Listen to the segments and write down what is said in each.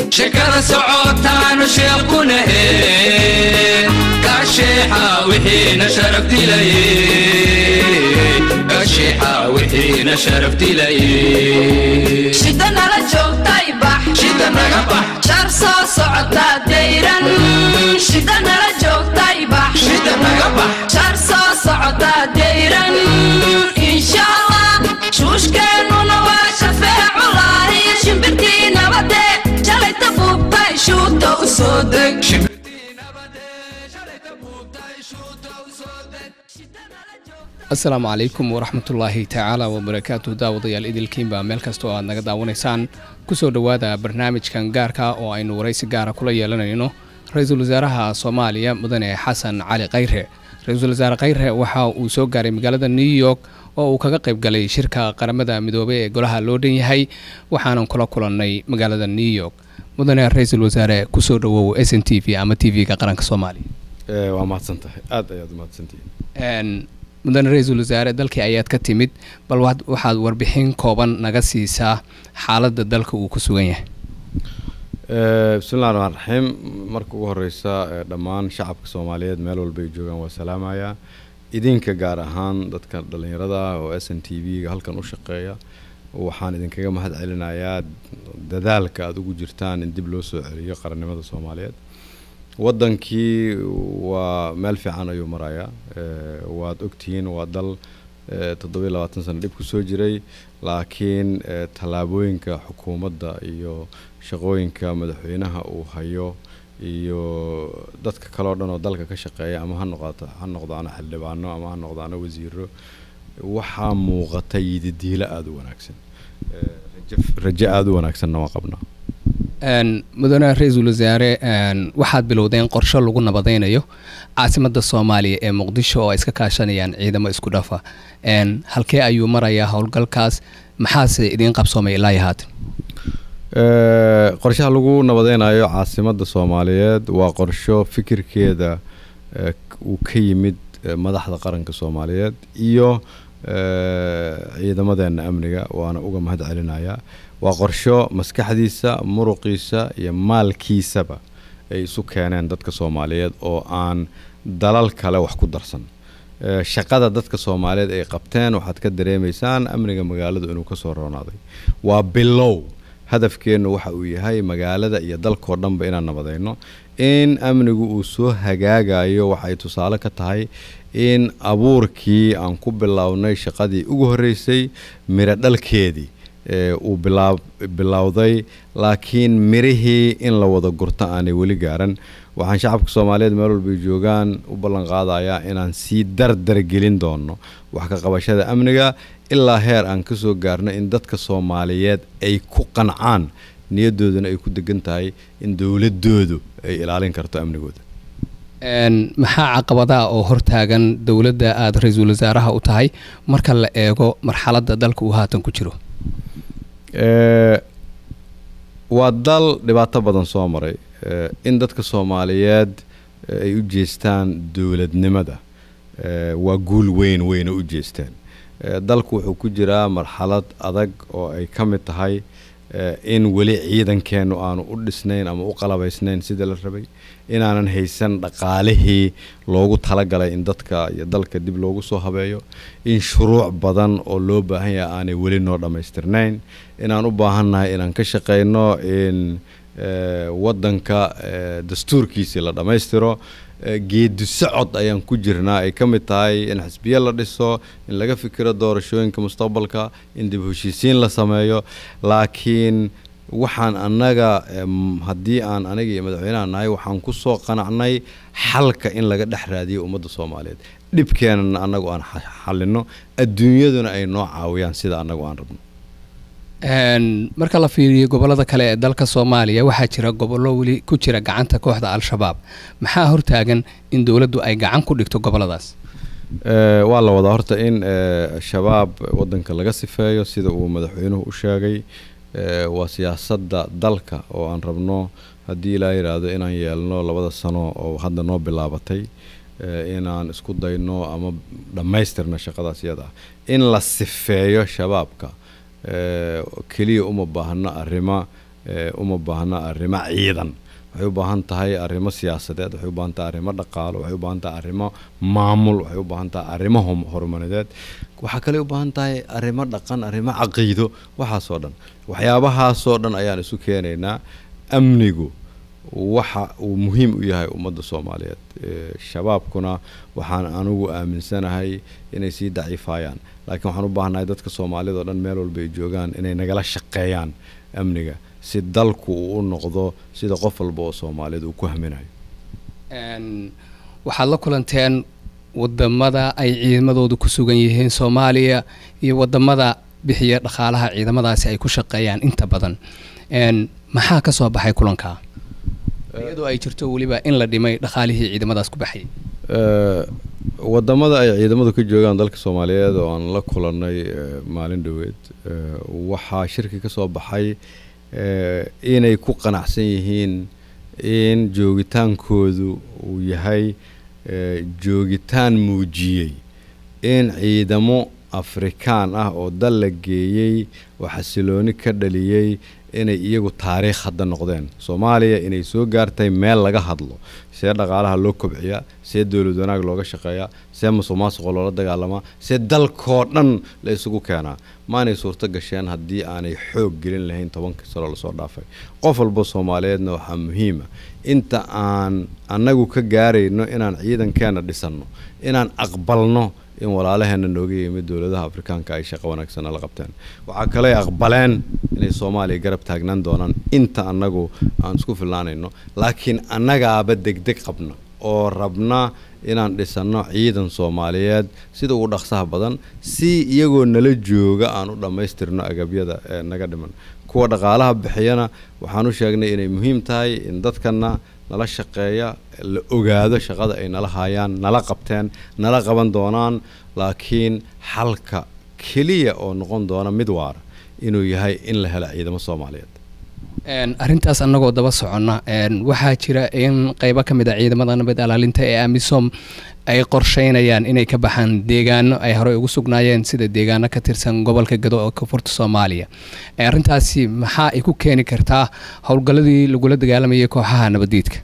shekada socotaanu sheequnahe kasheexa wixiina sharaf dilaye kasheexa wixiina sharaf dilaye shida nala joogtay bax shida naga bax shar soo socotaa dayran shida nala joogtay bax shida naga bax shar soo socotaa dayran inshallah shuushkeennuna waa shafeeculaahi shimbirtii nabade shalayta buubtay shuuta u soo deg asalaamu calaykum waraxmatullaahi tacaala wabarakaatu daawadayaal idilkiinba meel kasta oo aad naga daawanaysaan kusoo dhowaada barnaamijkan gaarka oo aynu waraysi gaara kula yeelanayno ra-iisul wasaaraha soomaaliya mudane xasan cali khayre ra-iisul wasaare khayre waxa uu soo gaaray magaalada new york oo uu kaga qayb galay shirka qaramada midoobey ee golaha loo dhan yahay waxaanan kula kulannay magaalada new york mudane ra-iisul wasaare kusoo dhowow s n t v ama t v-ga qaranka soomaaliya waa mahadsan tahay aada ayaad umahadsantihiin mudane ra-iisul wasaare dalkii ayaad ka timid bal waxaad warbixin kooban naga siisaa xaaladda dalka uu ku sugan yahay bismillahi raxmaan raxiim marka ugu horeysa dhammaan shacabka soomaaliyeed meel walba ay joogaan waa salaamayaa idinka gaar ahaan dadka dhallinyarada oo s n t v-ga halkan u shaqeeya waxaan idinkaga mahad celinayaa dadaalka aada ugu jirtaan in dib loo soo celiyo qarannimada soomaaliyeed waddankii waa meel fiican ayuu marayaa waad ogtihiin waa dal toddobiyo labaatan sano dhib kusoo jiray laakiin tallaabooyinka xukuumadda iyo shaqooyinka madaxweynaha uu hayo iyo dadka kale o dhan oo dalka ka shaqeeya ama ha noqoto ha noqdaano xildhibaano ama ha noqdaano wasiiro waxaa muuqata yididiilo aada u wanaagsan rajo aada u wanaagsanna waa qabnaa mudane ra-iisul wasaare waxaad bilowdeen qorsho lagu nabadaynayo caasimadda soomaaliya ee muqdisho oo ay iska kaashanayaan ciidamo isku dhafa halkee ayuu marayaa howlgalkaas maxaase idiin qabsoomay ilaa iyo haatan qorshaha lagu nabadeynayo caasimadda soomaaliyeed waa qorsho fikirkeeda uu ka yimid madaxda qaranka soomaaliyeed iyo ciidamadeena amniga waana uga mahad celinayaa waa qorsho maskaxdiisa muruqiisa iyo maalkiisaba ay isu keeneen dadka soomaaliyeed oo aan dalal kale wax ku darsan shaqada dadka soomaaliyeed ay qabteen waxaad ka dareemaysaan amniga magaaladu inuu kasoo roonaaday waa bilow hadafkeennu waxa uu yahay magaalada iyo dalkao dhanba inaan nabadayno in amnigu uu soo hagaagayo waxay tusaale ka tahay in abuurkii aan ku bilownay shaqadii ugu horreysay miro dhalkeedii uu bilowday laakiin mirihii in la wada gurto aanay weli gaaran waxaan shacabka soomaaliyeed meel walbay joogaan u ballan qaadayaa inaan sii dardar gelin doono wax ka qabashada amniga ilaa heer aan ka soo gaarno in dadka soomaaliyeed ay ku qancaan niyadooduna ay ku degan tahay in dowladoodu ay ilaalin karto amnigooda maxaa caqabadaha oo hortaagan dowladda aada ra-iisul wasaaraha u tahay marka la eego marxaladda dalka uu haatan ku jiro waa dal dhibaato badan soo maray in dadka soomaaliyeed ay u jeestaan dowladnimada waa guul weyn weyna u jeestaan dalku wuxuu ku jiraa marxalad adag oo ay ka mid tahay in weli ciidankeennu aanu u dhisnayn ama u qalabaysnayn sidii la rabay inaanan haysan dhaqaalihii loogu talagalay in dadka iyo dalka dib loogu soo habeeyo in shuruuc badan oo loo baahan yahay aanay weli noo dhammaystirnayn inaan u baahannahay inaan ka shaqayno in waddanka dastuurkiisii la dhammaystiro geedi socod ayaan ku jirnaa ay ka mid tahay in xisbiye la dhiso in laga fikiro doorashooyinka mustaqbalka in dib heshiisiin la sameeyo laakiin waxaan annaga haddii aan aniga iyo madaxweynaha nahay waxaan ku soo qanacnay xalka in laga dhex raadiyo ummadda soomaaliyeed dhibkeenana annagu aan xalino adduunyaduna ay noo caawiyaan sida annagu aan rabno marka la fiiriyo gobolada kale ee dalka soomaaliya waxaa jira gobollo weli ku jira gacanta kooxda al-shabaab maxaa hortaagan in dowladdu ay gacan ku dhigto goboladaas waa la wadaa horta in shabaab wadanka laga sifeeyo sida uu madaxweynuhu u sheegay waa siyaasadda dalka oo aan rabno haddii ilaa yidhaahdo inaan yeelno labada sano oo hadda noo bilaabatay inaan isku dayno ama dhammaystirno shaqadaas iyada ah in la sifeeyo shabaabka keliya uma baahno arrimo eh, uma baahna arrimo ciidan waxay u baahan tahay arrimo siyaasadeed waxay u baahan tahay arrimo dhaqaalo waxay u baahan tahay arrimo maamul waxay u baahan tahay arrimo hom- horumarineed waxaa kale u baahan tahay arrimo dhaqan arrimo caqiido waxaasoo dhan waxyaabahaasoo dhan ayaan isu keenaynaa amnigu waxa uu muhiim u yahay ummadda soomaaliyeed Eh, shabaabkuna waxaan anigu aaminsanahay inay sii daciifayaan laakiin waxaan u baahanahay dadka soomaalida oo dhan meel walba ay joogaan inay nagala shaqeeyaan amniga si dalku uu u noqdo sida qof walba oo soomaaliyed uu ku haminayo Een, waxaad la kulanteen wadamada ay ciidamadoodu ku sugan yihiin soomaaliya iyo wadamada bixiya dhaqaalaha ciidamadaasi ay ku shaqeeyaan inta badan Een, maxaa ka soo baxay kulanka iyadoo ay jirto weliba in la dhimay dhaqaalihii ciidamadaas ku baxayay Eh, wadamada ay ciidamadu ka joogaan dalka soomaaliyeed oo aan la kulannay eh, maalin dhoweed eh, waxaa shirki ka soo baxay eh, inay ku qanacsan yihiin in joogitaankoodu uu yahay eh, joogitaan muujiyey in ciidamo afrikaan ah oo dal la geeyey oo xasilooni ka dhaliyey inay iyagu taariikh hadda noqdeen soomaaliya inay soo gaartay meel laga hadlo see dhaqaalaha loo kobciyaa see dowlad wanaag looga shaqeeyaa see musuq maasuqo loola dagaalamaa see dalkoo dhan la isugu keenaa maanay suurto gasheen haddii aanay xoog gelin lahayn tobankii sano lasoo dhaafay qof walba soomaaliyeedna waxaa muhiima inta aan annagu ka gaarayno inaan ciidankeena dhisanno inaan aqbalno in walaalaheena nooga yimid dowladaha afrikaanka ay shaqo wanaagsan la qabteen waxaa kale ay aqbaleen inay soomaaliya garab taagnaan doonaan inta annagu aan isku filnaanayno laakiin annagaaba degdeg qabna oo rabna inaan dhisanno ciidan soomaaliyeed sida ugu dhaqsaha badan si iyagoo nala jooga aan u dhammaystirno agabyada ee naga dhiman kuwa dhaqaalaha bixiyana waxaan u sheegnay inay muhiim tahay in dadkana nala shaqeeya la ogaado shaqada ay nala hayaan nala qabteen nala qaban doonaan laakiin xalka keliya oo noqon doona mid waara inuu yahay in la helo ciidamo soomaaliyeed Een, arrintaas annagoo daba soconna een, waxaa jira in qeybo ka mid a ciidamada nabad ilaalinta ee amisom ay qorsheynayaan inay ka baxaan deegaano ay horey ugu sugnaayeen sida deegaano ka tirsan gobolka gado oo koonfurta soomaaliya Ee, arrintaasi maxaa ay ku keeni kartaa howlgalladii lagula dagaalamayay kooxaha nabadiidka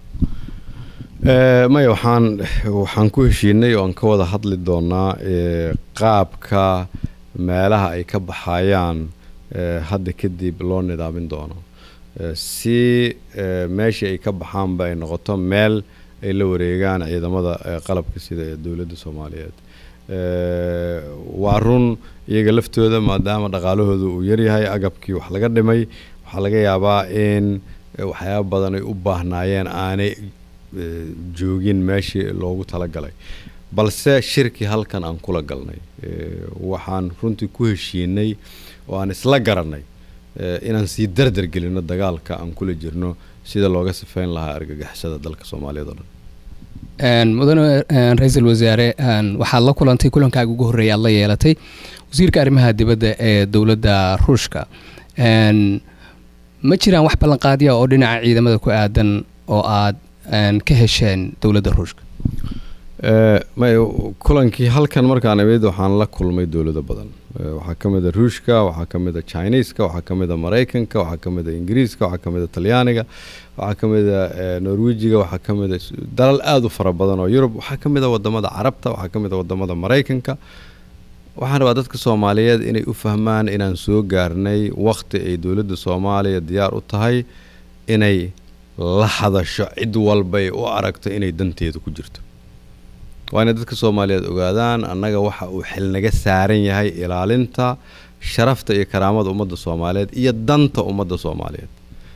Eh, maya waxaan waxaan ku heshiinay oo aan ka wada hadli doonaa eh, qaabka meelaha ay ka baxayaan eh, hadda kadib loo nidaamin doono Eh, si eh, meeshii ay ka baxaanba ay noqoto meel ay la wareegaan ciidamada eh, qalabka sida ee dowladda soomaaliyeed Eh, waa run iyaga laftooda maadaama dhaqaalahooda uu yaryahay agabkii wax laga dhimay waxaa laga yaabaa in eh, waxyaaba badan ay u baahnaayeen aanay eh, joogin meeshii loogu talagalay balse shirki halkan aan kula galnay Eh, waxaan runtii ku heshiinay oo aan isla garanay eh, inaan sii dardar gelino dagaalka aan kula jirno sida looga sifeyn lahaa argagixisada dalka soomaaliyeed oo dhan Een, mudane een, ra-iisul wasaare een, waxaad la kulantay kulankaaga ugu horreeya aad la yeelatay wasiirka arrimaha dibadda ee dowladda ruushka Een, ma jiraan wax ballanqaadya oo dhinaca ciidamada ku aadan oo aad een, ka hesheen dowladda ruushka Eh, may kulankii halkan markaan imid waxaan la kulmay dowlado badan Eh, waxaa ka mid a ruushka waxaa ka mid a chineeska waxaa ka mid a maraykanka waxaa ka mid a ingiriiska waxaa ka mid a talyaaniga waxaa ka mid a eh, norwejiga waxaa ka mid a s- dalal aada u fara badan oo yurub waxaa ka mid a wadamada carabta waxaa ka mid a wadamada maraykanka waxaan rabaa dadka soomaaliyeed inay u fahmaan inaan soo gaarnay waqti ay dowladda soomaaliya diyaar u tahay inay la hadasho cid walbay u aragto inay danteedu ku jirto waa inay dadka soomaaliyeed ogaadaan annaga waxa uu xil naga saaran yahay ilaalinta sharafta iyo karaamada ummadda soomaaliyeed iyo danta ummadda soomaaliyeed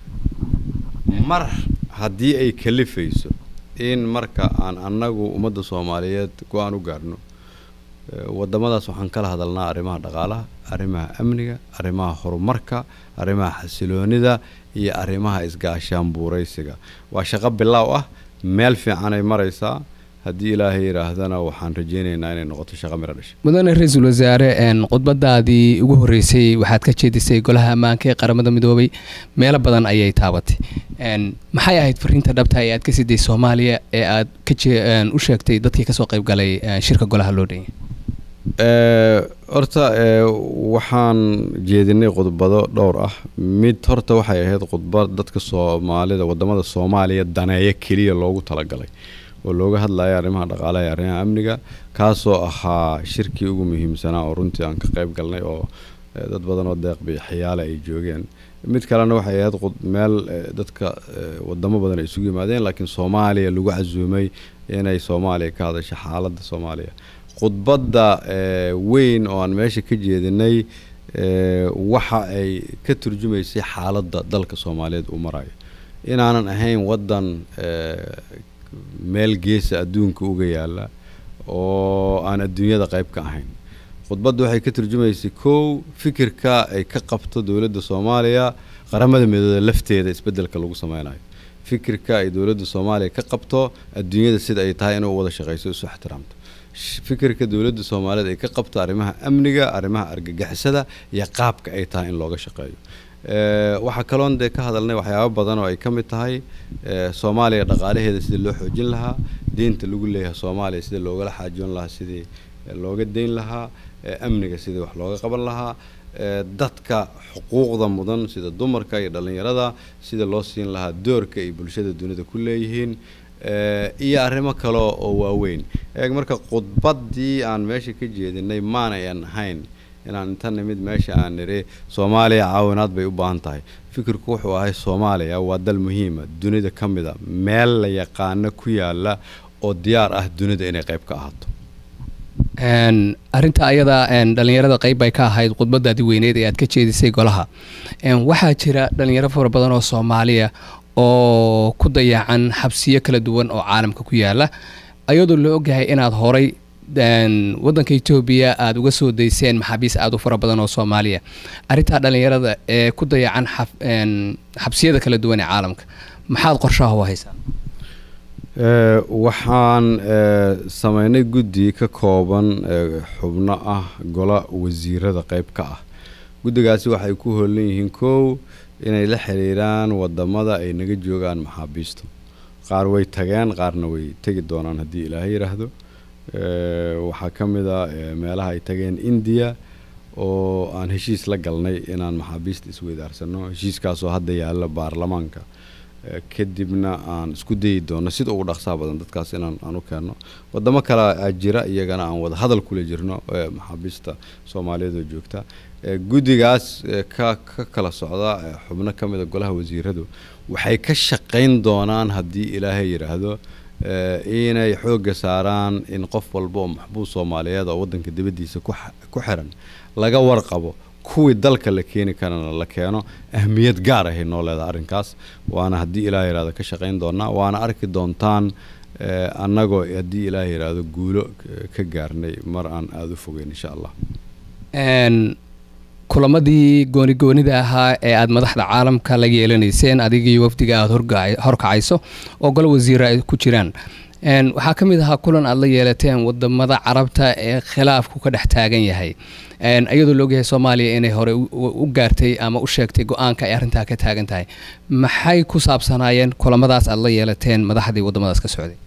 mar haddii ay kalifayso in marka aan annagu ummadda soomaaliyeed go-aan u gaarno eh, wadamadaas waxaan kala hadalnaa arrimaha dhaqaalaha arrimaha amniga arrimaha horumarka arrimaha xasiloonida iyo arrimaha isgaashaan buuraysiga waa shaqo bilaaw ah meel fiican ay maraysaa haddii ilaahay yidhaahdana waxaan rajaynaynaa inay noqoto shaqo miro dhasha mudane ra-iisul wasaare een, khudbadaadii ugu horreysay waxaad ka jeedisay golaha ammaanka ee qaramada midoobay meelo badan ayay taabatay Een, maxay ahayd fariinta dhabta ee aad ka siday soomaaliya ee aad ka jee- een, u sheegtay dadkii kasoo qayb galay een, shirka golaha loo dhanyay Eh, horta eh, waxaan jeedinay khudbado dhowr ah mid horta waxay ahayd khudbad dadka soomaalida wadamada soomaaliya daneeya keliya loogu talagalay oo looga hadlaya arrimaha dhaqaalaha iyo arrimaha amniga kaasoo ahaa shirkii ugu muhiimsanaa oo runtii aan ka qayb galnay oo eh, dad badan oo deeq bixiyaale ay joogeen mid kalena waxay ahayd khud- meel eh, dadka eh, wadamo badan ay isugu yimaadeen laakiin soomaaliya lagu casuumay inay soomaaliya ka hadasho xaaladda soomaaliya khudbadda eh, weyn oo aan meesha ka jeedinay eh, waxa ay ka turjumaysay xaaladda dalka soomaaliyeed uu marayo inaanan ahayn waddan eh, meel geesa adduunka uga yaala oo aan adduunyada qayb ka ahayn khudbaddu waxay ka turjumaysay kow fikirka ay ka qabto dowladda soomaaliya qaramada midooda lafteeda isbeddelka lagu sameynayo fikirka ay dowladda soomaaliya ka qabto adduunyada sida ay tahay inay u wada shaqayso isu ixtiraamto Sh- fikirka dowladda soomaaliyeed ay ka qabto arrimaha amniga arrimaha argagixisada iyo qaabka ay tahay in looga shaqeeyo Eh, waxaa kaloon dee ka hadalnay waxyaabo badan oo ay ka mid tahay eh, soomaaliya dhaqaalaheeda sidii loo xoojin lahaa deynta lagu leeyahay soomaaliya sidii loogala xaajoon lahaa sidii eh, looga deyn lahaa eh, amniga sidii wax looga qaban lahaa eh, dadka xuquuqda mudan sida dumarka iyo dhallinyarada sida loo siin lahaa doorka ay bulshada dunida ku leeyihiin eh, iyo arrimo kale oo waaweyn eeg marka khudbaddii aan meesha ka jeedinay maanayan ahayn inaan inta nimid meesha aan nidhi soomaaliya caawinaad bay u baahan tahay fikirku wuxuu ahay soomaaliya waa dal muhiima dunida ka mid a meel la yaqaano ku yaala oo diyaar ah dunida inay qayb ka ahaato Een, arrinta ayada een, dhalinyarada qayb bay ka ahayd khudbadaadii weyneed ee aad ka jeedisay golaha Een, waxaa jira dhalinyaro fara badan oo soomaaliya oo ku dayacan xabsiyo kala duwan oo caalamka ku yaala ayadoo la ogyahay inaad horay een, wadanka etoobiya aada uga soo dayseen maxaabiis aada u fara badan oo soomaaliya arrintaa dhalinyarada ee ku dayacan xaf- een, xabsiyada kala duwan ee caalamka maxaad qorshaha u haysaa Eh, waxaan eh, sameynay guddi ka kooban eh, xubno ah gola wasiirada qayb ka ah guddigaasi waxay ku hoolan yihiin kow inay la xiriiraan wadamada ay naga joogaan maxaabiista qaar way tageen qaarna way tegi doonaan haddii ilaahay yidhaahdo Eh, waxaa ka mid a eh, meelaha ay tageen indiya oo aan heshiis la galnay inaan maxaabiista isweydaarsano heshiiskaasoo hadda yaalla baarlamaanka Eh, kadibna aan isku dayi doono sida ugu dhaqsaha badan dadkaas inaan aan u keenno wadamo kale aa jira iyagana aan wada hadal kula jirno eh, maxaabiista soomaaliyeed oo joogta Eh, guddigaas eh, ka ka kala socda eh, xubno ka mid a golaha wasiiradu waxay ka shaqayn doonaan haddii ilaahay yidhaahdo eh, inay xoogga saaraan in qof walba oo maxbuus soomaaliyeed oo wadanka dibaddiisa ku xa- ku xiran laga warqabo kuwii dalka la keeni karana la keeno ahmiyad gaar ahay noo leedahay arrinkaas waana haddii ilaah yidhahdo ka shaqayn doonaa waana arki doontaan eh, annagoo haddii ilaah yidhaahdo guulo k- ka gaarnay mar aan aada u fogeyn insha allah Een, kulamadii gooni goonida ahaa ee aad madaxda caalamka la yeelanayseen adigii wafdiga aad horga- horkacayso oo golo wasiira ay ku jiraan Een, waxaa ka mid ahaa kulan aad la yeelateen wadamada carabta ee khilaafku ka dhex taagan yahay Een, iyadoo la ogyahay soomaaliya inay hore u- u u gaartay ama u sheegtay go-aanka ay arrintaa ka taagan tahay maxay ku saabsanaayeen kulamadaas aad la yeelateen madaxdii wadamadaas ka socday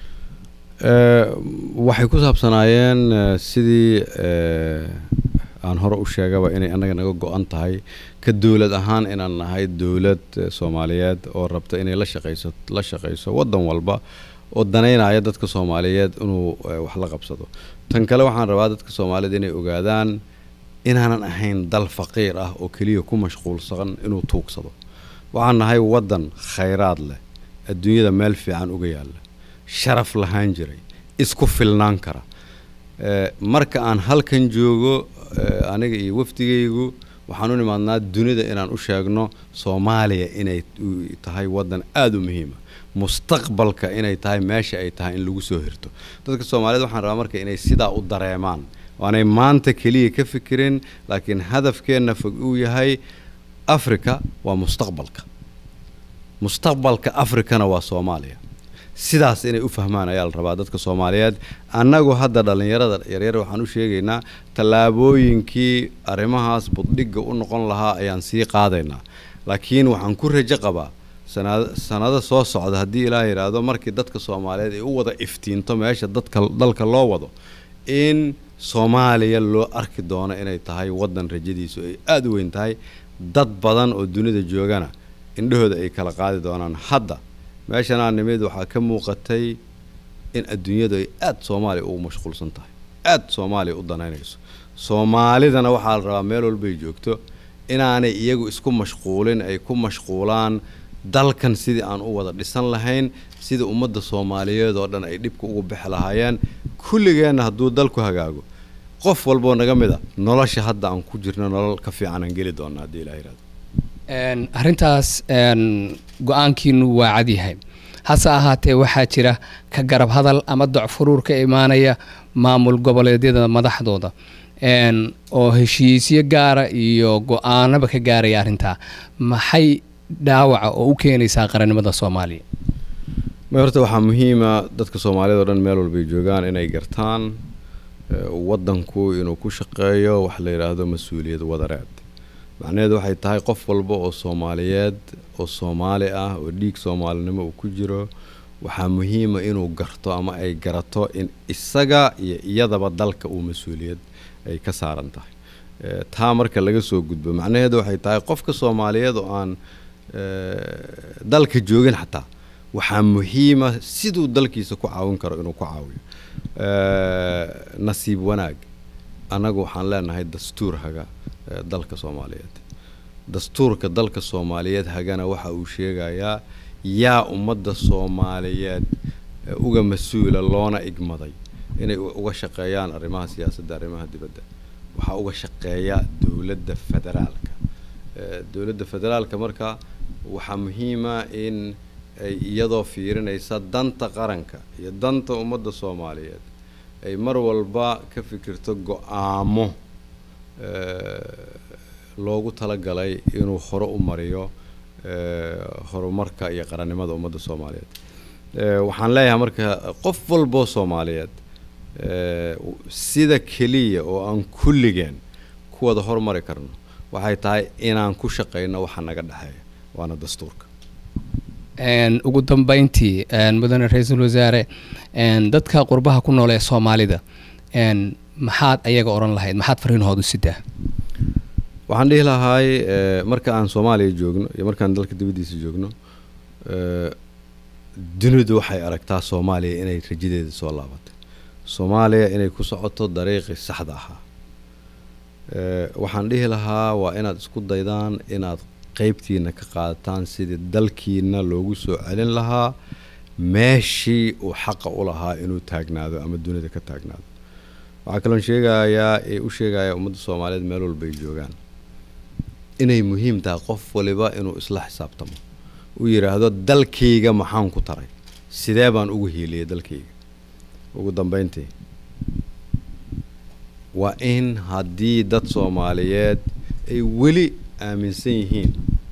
Eh, waxay ku saabsanaayeen eh, sidii eh, aan hore u sheegaba inay annaga naga go-an tahay ka dowlad ahaan inaan nahay dowlad eh, soomaaliyeed oo rabta inay la shaqayso la shaqayso waddan walba oo danaynaya dadka soomaaliyeed inuu eh, wax la qabsado tan kale waxaan rabaa dadka soomaaliyeed inay ogaadaan inaanan ahayn dal faqiir ah oo keliya ku mashquulsan inuu tuugsado waxaan nahay waddan khayraad leh adduunyada meel fiican uga yaalla sharaf lahaan jiray isku filnaan kara Eh, marka aan halkan joogo eh, aniga iyo wafdigaygu waxaan u nimaadnaa dunida inaan u sheegno soomaaliya inay u- tahay waddan aada u muhiima mustaqbalka inay tahay meesha ay tahay in lagu soo hirto dadka soomaaliyeed waxaan rabaa marka inay sidaa u dareemaan waanay maanta keliya ka fikirin laakiin hadafkeenna fog uu yahay africa waa mustaqbalka mustaqbalka afrikana waa soomaaliya sidaas inay u fahmaan ayaa la rabaa dadka soomaaliyeed annagu hadda dhallinyarada yaryar waxaan u sheegaynaa tallaabooyinkii arrimahaas buddhigga u noqon lahaa ayaan sii qaadaynaa laakiin waxaan ku rajo qabaa sanad- sanado soo socda haddii ilaah yidhaahdo markii dadka soomaaliyeed ay u wada iftiinto meesha dadka dalka loo wado in soomaaliya loo arki doono inay tahay waddan rajadiisu ay aada u weyn tahay dad badan oo dunida joogana indhahooda ay kala qaadi doonaan hadda meeshanaa nimid waxaa ka muuqatay in adduunyadu ay aada soomaaliya ugu mashquulsan tahay aada soomaaliya u danaynayso soomaalidana waxaa la rabaa meel walbay joogto inaanay iyagu isku mashquulin ay ku mashquulaan dalkan sidii aan u wada dhisan lahayn sida ummadda soomaaliyeed oo dhan ay dhibka ugu bixi lahaayeen kulligeenna hadduu dalku hagaago qof walboo naga mid a nolosha hadda aan ku jirno nolol ka fiican aan geli doona haddii ilaha yirahdo arrintaas go-aankiinu waa cadyahay hase ahaatee waxaa jira ka garab hadal ama docfuruur ka imaanaya maamul goboleedyada madaxdooda oo heshiisyo gaara iyo go-aanaba ka gaaraya arrintaa maxay dhaawaca oo u keenaysaa qarannimada soomaaliya ma horta waxaa muhiima dadka soomaaliyad oo dhan meel walbay joogaan inay gartaan waddanku inuu ku shaqeeyo wax la yidhaahdo mas-uuliyad wadareed macnaheedu waxay tahay qof walba oo soomaaliyeed oo soomaali ah oo dhiig soomaalinimo uu ku jiro waxaa muhiima inuu garto ama ay garato in isaga iyo iyadaba dalka uu mas-uuliyad ay ka saaran tahay taa marka laga soo gudbo macnaheedu waxay tahay qofka soomaaliyeed oo aan dalka joogin xataa waxaa muhiima siduu dalkiisa ku caawin karo inuu ku caawiyo nasiib wanaag annagu waxaan leenahay dastuur haga dalka soomaaliyeed dastuurka dalka soomaaliyeed hagana waxa uu sheegayaa yaa ummadda soomaaliyeed uga mas-uula loona igmaday inay uga shaqeeyaan arrimaha siyaasadda arrimaha dibadda waxaa uga shaqeeya dowladda federaalka dowladda federaalka marka waxaa muhiima in ay iyadoo fiirinaysa danta qaranka iyo danta ummadda soomaaliyeed ay mar walba ka fikirto go-aamo loogu talagalay inuu hore u mariyo horumarka iyo qarannimada ummadda soomaaliyeed waxaan leeyahay marka qof walboo soomaaliyeed sida keliya oo aan kulligeen ku wada hormari karno waxay tahay inaan ku shaqayno waxa naga dhexeeya waana dastuurka ugu dambeyntii mudane ra-iisul wasaare dadka qurbaha ku nool ee soomaalida maxaad ayaga odhan lahayd maxaad fariinahoodu sidaa waxaan dhihi lahaay marka aan soomaaliya joogno iyo markaan dalka dibaddiisa joogno dunidu waxay aragtaa soomaaliya inay rajadeeda soo laabatay soomaaliya inay ku socoto dariiqii saxda ahaa waxaan dhihi lahaa waa inaad isku daydaan inaad qeybtiina ka qaadataan sidii dalkiina loogu soo celin lahaa meeshii uu xaqa u lahaa inuu taagnaado ama dunida ka taagnaado waxaa kaloon sheegayaa ee u sheegaya ummadda soomaaliyeed meel walba ay joogaan inay muhiim tahay qof waliba inuu isla xisaabtamo uu yidhaahdo dalkayga maxaan ku taray sidee baan ugu hiiliyay dalkayga ugu dambeyntii waa in haddii dad soomaaliyeed ay weli aaminsan yihiin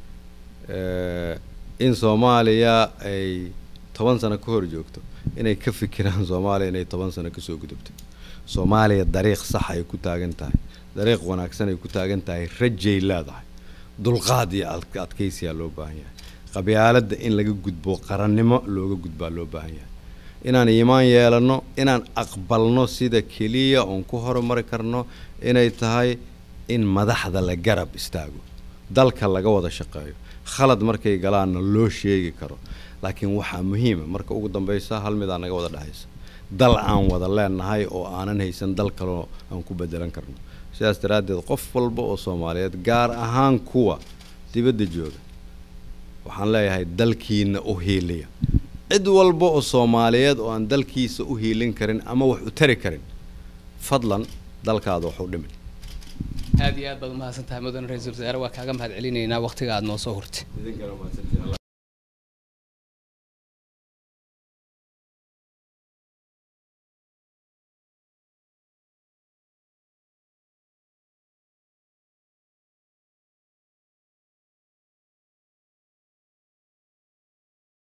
in soomaaliya ay toban sano ka hor joogto inay ka fikiraan soomaaliya inay toban sano kasoo gudubto soomaaliya dariiq sax ay ku taagan tahay dariiq wanaagsan ay ku taagan tahay rajay leedahay dulqaad iyo adkaysiyaa loo baahan yahay qabyaaladda in laga gudbo qarannimo looga gudbaa loo baahan yahay inaan iimaan yeelanno inaan aqbalno sida keliya oon ku horumari karno inay tahay in madaxda la garab istaago dalka laga wada shaqeeyo khalad markay galaanna loo sheegi karo laakiin waxaa muhiima marka ugu dambeysa hal midaa naga wada dhexaysa dal aan wada leenahay oo aanan haysan dal kaleo aan ku bedelan karno sidaas daraaddeed qof walba oo soomaaliyeed gaar ahaan kuwa dibadda jooga waxaan leeyahay dalkiina u hiiliya cid walba oo soomaaliyeed oo aan dalkiisa u hiilin karin ama wax u tari karin fadlan dalkaada wax u dhimin aad iyo aad baad umahadsan tahay mudane ra-iisul wasaare waa kaaga mahad celinaynaa waqtiga aad noo soo hurtay